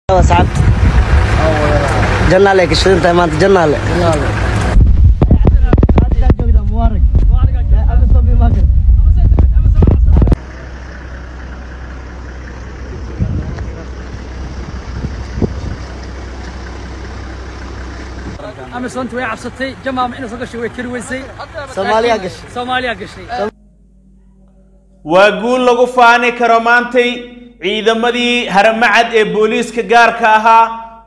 sacad jannaale ka shidan tahay maanta jannaale amisoonta way cabsatay jamaama inuu soo gashay way kari weysay Soomaaliyaa gashay. soomaaliyaa gashay waa guul lagu faani karo maantay ciidamadii haramacad ee booliiska gaarka ahaa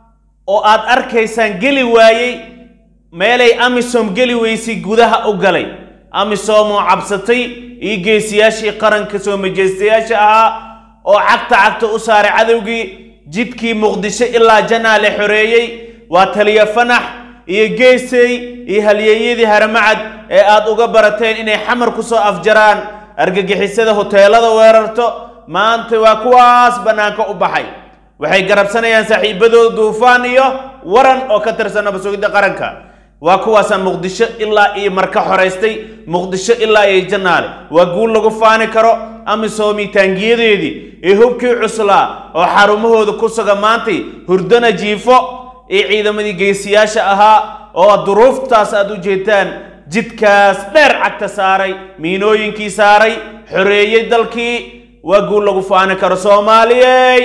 oo aad arkaysaan geli waayey meelay amisom geli weysay gudaha u galay amisom oo cabsatay iyo geesiyaashii qaranka soo majeystayaasha ahaa oo cagta cagta u saaray cadowgii jidkii muqdisho ilaa janaale xoreeyey waa taliya fanax iyo geesey iyo halyeeyadii haramacad ee aad uga barateen inay xamar ku soo afjaraan argagixisada hoteelada weerarto maanta waa kuwaas bannaanka u baxay waxay garabsanayaan saaxiibadooda duufaan iyo waran oo ka tirsan nabasugidda qaranka waa kuwaasaan muqdisho ilaa iyo marka xoraystay muqdisho ilaa iyo jannaale waa guul lagu faani karo amisoomii taangiyadeedii iyo hubkii cuslaa oo xarumahooda ku suga maantay hurdana jiifo iyo ciidamadii geesiyaasha ahaa oo duruuftaas aad u jeedtaan jidkaas dheer cagta saaray miinooyinkii saaray xoreeyey dalkii waa guul lagu faani karo soomaaliyey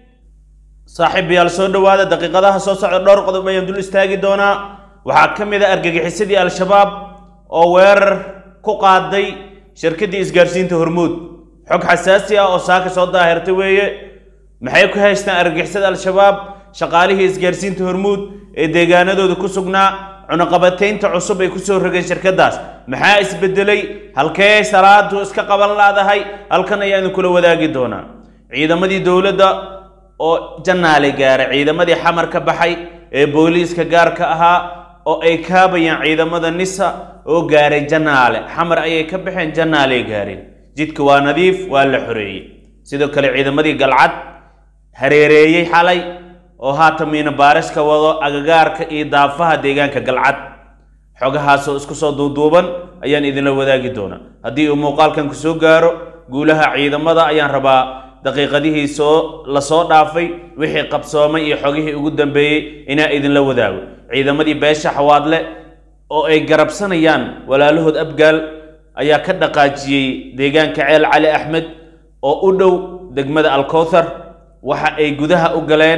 saaxiibayaal soo dhowaada daqiiqadaha soo socda dhowr qodob ayaan dul istaagi doonaa waxaa ka mid a argagixisadii al-shabaab oo weerar ku qaaday shirkaddii isgaarsiinta hormuud xog xasaasi ah oo saaka soo daahirtay weeye maxay ku haystaan argagixisada al-shabaab shaqaalihii isgaarsiinta hormuud ee deegaanadooda ku sugnaa cunaqabataynta cusub ay kusoo rogeen shirkaddaas maxaa isbedelay halkee salaadu iska qaban laadahay halkan ayaa idinkula wadaagi doonaa ciidamadii dowladda oo jannaale gaaray ciidamadii xamar ka baxay ee booliiska gaarka ahaa oo ay kaabayaan ciidamada nisa oo gaaray jannaale xamar ayay ka baxeen jannaaley gaareen jidka waa nadiif waa la xoreeyey sidoo kale ciidamadii galcad hareereeyey xalay oo haatan miina baariska wado agagaarka iyo daafaha deegaanka galcad xogahaasoo isku soo duuduuban ayaan idinla wadaagi doonaa haddii uu muuqaalkan ku soo gaaro guulaha ciidamada ayaan rabaa daqiiqadihii soo la soo dhaafay wixii qabsoomay iyo xogihii ugu dambeeyey inaa idinla wadaago ciidamadii beesha xawaadle oo ay garabsanayaan walaalahood abgaal ayaa ka dhaqaajiyey deegaanka ceel cali axmed oo u dhow degmada alkowthar waxa ay gudaha u galeen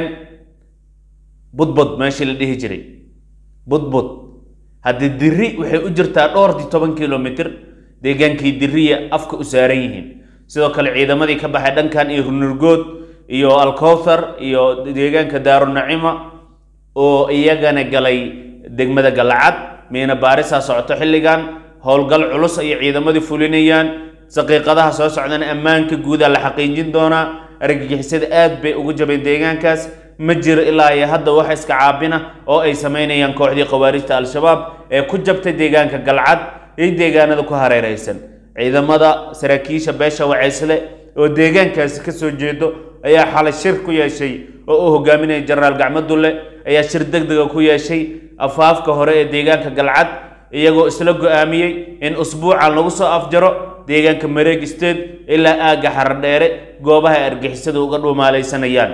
budbud meeshii la dhihi jiray budbud haddii diri waxay u jirtaa dhowrtii toban kilomitr deegaankii diriya afka u saaran yihiin sidoo kale ciidamadii ka baxay dhankan iyo runurgood iyo alkowthar iyo deegaanka daarunacima oo iyagana galay degmada galacad miina baarisaa socoto xilligan howlgal culus ayay ciidamadii fulinayaan daqiiqadaha soo socdana ammaanka guudaa la xaqiijin doonaa argagixisada aad bay ugu jabeen deegaankaas ma jiro ilaa iyo hadda wax iska caabina oo ay samaynayaan kooxdii khawaarijta al-shabaab ee ku jabtay deegaanka galcad iyo deegaanada ku hareeraysan ciidamada saraakiisha beesha waceysle oo deegaankaasi ka soo jeedo ayaa xalay shir ku yeeshay oo uu hogaaminaya jenaraal gacmadulle ayaa shir deg dega ku yeeshay afaafka hore ee deegaanka galcad iyagoo isla go-aamiyey in usbuucan lagu soo afjaro deegaanka mareeg state ilaa aagga xaradheere goobaha ay argixisada uga dhuumaalaysanayaan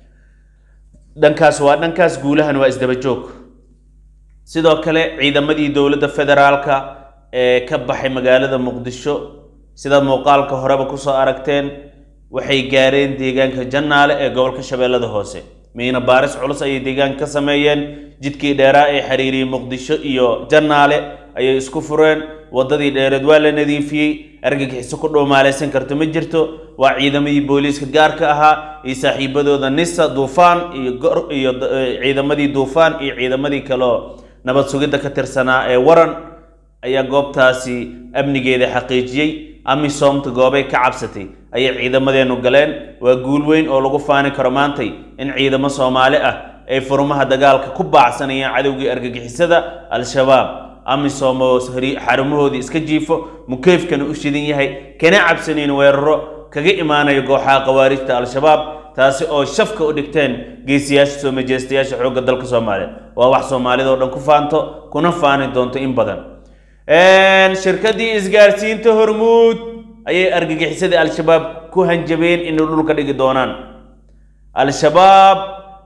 dhankaas waa dhankaas guulahan waa isdaba joog sidoo kale ciidamadii dowladda federaalka ee ka baxay magaalada muqdisho sida muuqaalka horeba kusoo aragteen waxay gaareen deegaanka jannaale ee gobolka shabeellada hoose miina baaris culus ayay deegaanka ka sameeyeen jidkii dheeraa ee xiriiriyey muqdisho iyo jannaale ayay isku fureen waddadii dheereed waa la nadiifiyey argagixiso ku dhuumaalaysan karto ma jirto waa ciidamadii booliiska gaarka ahaa iyo saaxiibadooda nisa duufaan iyo gor- iyo d- eh, ciidamadii duufaan iyo ciidamadii kaleo nabad sugidda ka tirsanaa ee waran ayaa goobtaasi amnigeeda xaqiijiyey amisoomta goobay ka cabsatay ayay ciidamadeennu galeen waa guul weyn oo lagu faani karo maantay in ciidamo soomaali ah ay furmaha dagaalka ku baacsanayaan cadowgii argagixisada al-shabaab amisom oo hari- xarumahoodii iska jiifo mukeefkana u shidan yahay kana cabsanayn weeraro kaga imaanayo gooxaha khawaarijta al-shabaab taasi oo shafka u dhigteen geesiyaasha soo majeystayaasha xoogga dalka soomaaliya waa wax soomaalida oo dhan ku faanto kuna faani doonto in badan shirkaddii isgaarsiinta hormuud ayay argagixisadii al-shabaab ku hanjabeen inay dhulka dhigi doonaan al-shabaab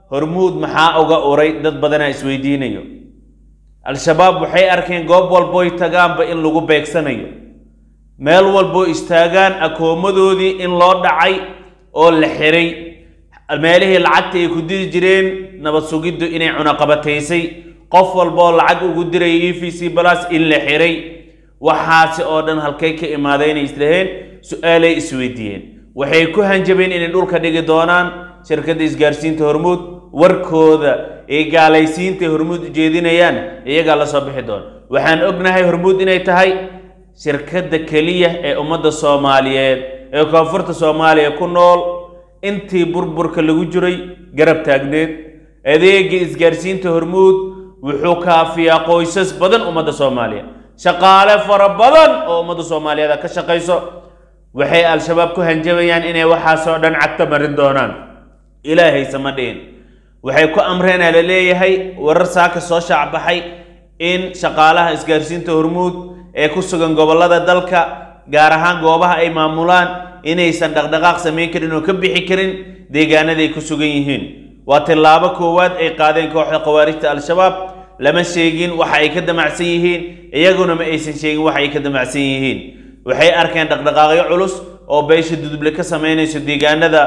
hormuud maxaa uga uray dad badanaa isweydiinayo al-shabaab waxay arkeen goob walbooy tagaanba in lagu beegsanayo meel walboo istaagaan akoomadoodii in loo dhacay oo la xiray meelihii lacagta ay ku diri jireen nabad sugiddu inay cunaqabataysay qof walboo lacag ugu diraya e v c balas in la xiray waxaasi oo dhan halkay ka imaadeenay islaheen su-aalay isweydiiyeen waxay ku hanjabeen inay dhulka dhigi doonaan shirkadda isgaarsiinta hormuud warkooda ee gaalaysiinta hormuud ujeedinayaan iyagaa la soo bixi doona waxaan ognahay hormuud inay tahay shirkadda keliya ee ummadda soomaaliyeed ee koonfurta soomaaliya ku nool intii burburka lagu jiray garab taagneed adeega isgaarsiinta hormuud wuxuu kaafiyaa qoysas badan ummadda soomaaliya shaqaale fara badan oo ummadda soomaaliyeed ka shaqayso waxay al-shabaab ku hanjabayaan inay waxaasoo dhan cagta marin doonaan ilaahay sama dhihin waxay ku amreenaa la leeyahay warar saaka soo shaacbaxay in shaqaalaha isgaarsiinta hormuud ee ku sugan gobollada dalka gaar ahaan goobaha ay maamulaan inaysan dhaqdhaqaaq samayn karin oo ka bixi karin deegaanaday ku sugan yihiin waa tillaabo koowaad ay qaadeen kooxda khawaarijta al-shabaab lama sheegin waxa ay ka damacsan yihiin iyaguna ma aysan sheegin waxa ay ka damacsan yihiin waxay arkeen dhaqdhaqaaqyo culus oo beesha duduble ka samaynayso deegaanada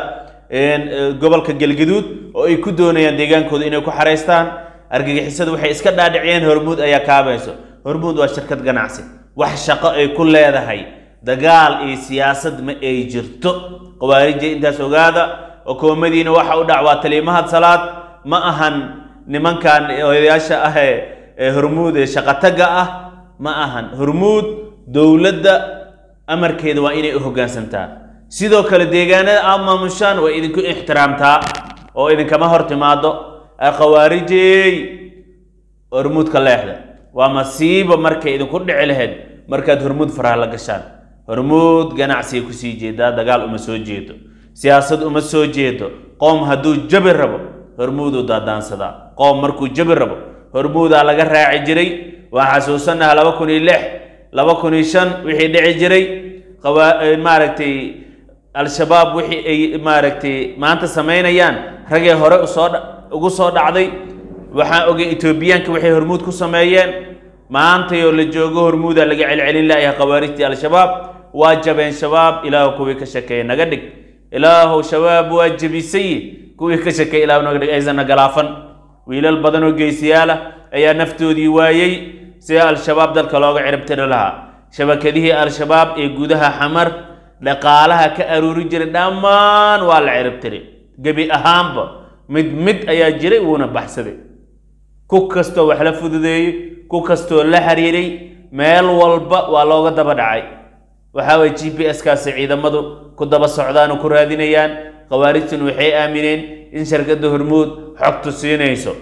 gobolka galgaduud oo ay ku doonayaan deegaankooda inay ku xaraystaan argagixisadu waxay iska dhaadhiciyeen hormuud ayaa kaabayso hormuud waa shirkad ganacsi wax shaqo ay ku leedahay dagaal iyo siyaasad ma ay jirto khawaarija intaas ogaada okoomadiina waxa u dhac waa taliimahad salaad ma ahan nimankan odayaasha ah ee hormuud ee shaqataga ah ma ahan hormuud dowladda amarkeeda waa inay u hoggaansantaa sidoo kale deegaanada aad maamushaan waa idinku ixtiraamtaa oo idinkama hor timaado khawaarijey hormuudka leexda waa masiiba markay idinku dhici lahayd markaad hormuud faraha la gashaan hormuud ganacsiga kusii jeedaa dagaal uma soo jeedo siyaasad uma soo jeedo qoom hadduu jabi rabo hormuuduu daadaansadaa qoom markuu jabi rabo hormuudaa laga raaci jiray waan xasuusanaha laba kun iyo lix laba kun iyo shan wixii dhici jiray maaragtay al-shabaab wixii ay maaragtay maanta samaynayaan ragee hore usoo ugu soo dhacday waxaan ogay etoobiyaanka waxay hormuud ku sameeyeen maantayoo la joogo hormuudaa laga celcelin layahay khawaarijtii al-shabaab waa jabeen shabaab ilaahu kuwii ka shakeeye naga dhig ilaahu shabaab waa jebisay kuwii ka shakeeye ilaahu naga dhig aysanna galaafan wiilal badan oo geesiyaala ayaa naftoodii waayey sida al-shabaab dalka looga ciribtiri lahaa shabakadihii al-shabaab ee gudaha xamar dhaqaalaha ka aruuri jiray dhammaan waa la ciribtiri gebi ahaanba mid mid ayaa jiray wuuna baxsaday ku kastoo wax la fududeeyey ku kastoo la xiriiray meel walba waa looga daba dhacay waxaa waye g p s kaasi ciidamadu ku daba socdaan oo ku raadinayaan khawaarijtun waxay aamineen in shirkadda hormuud xogtu siinayso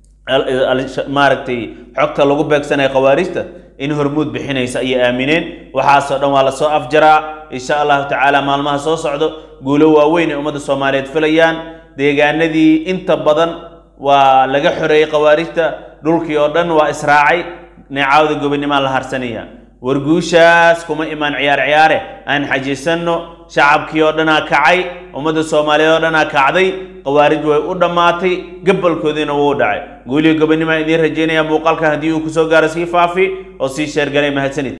maaragtay xogta lagu beegsanaya khawaarijta in hormuud bixinaysa ayay aamineen waxaasoo dhan waa lasoo afjaraa insha allahu tacaala maalmaha soo socdo guulo waaweyn ay ummadda soomaaliyeed filayaan deegaanadii inta badan waa laga xoreeyey khawaarijta dhulkii oo dhan waa israacay neecaawda gobonimaa la harsanaya warguushaas kuma imaan ciyaar ciyaare aan xajisanno shacabkii oo dhanaa kacay ummadda soomaaliyeed oo dhanaa kacday khawaarij way u dhammaatay gabalkoodiina wuu dhacay guuliyo gobonimaa idiin rajaynaya muuqaalka haddii uu kusoo gaaro sii faafi oo sii sheergalay mahadsanid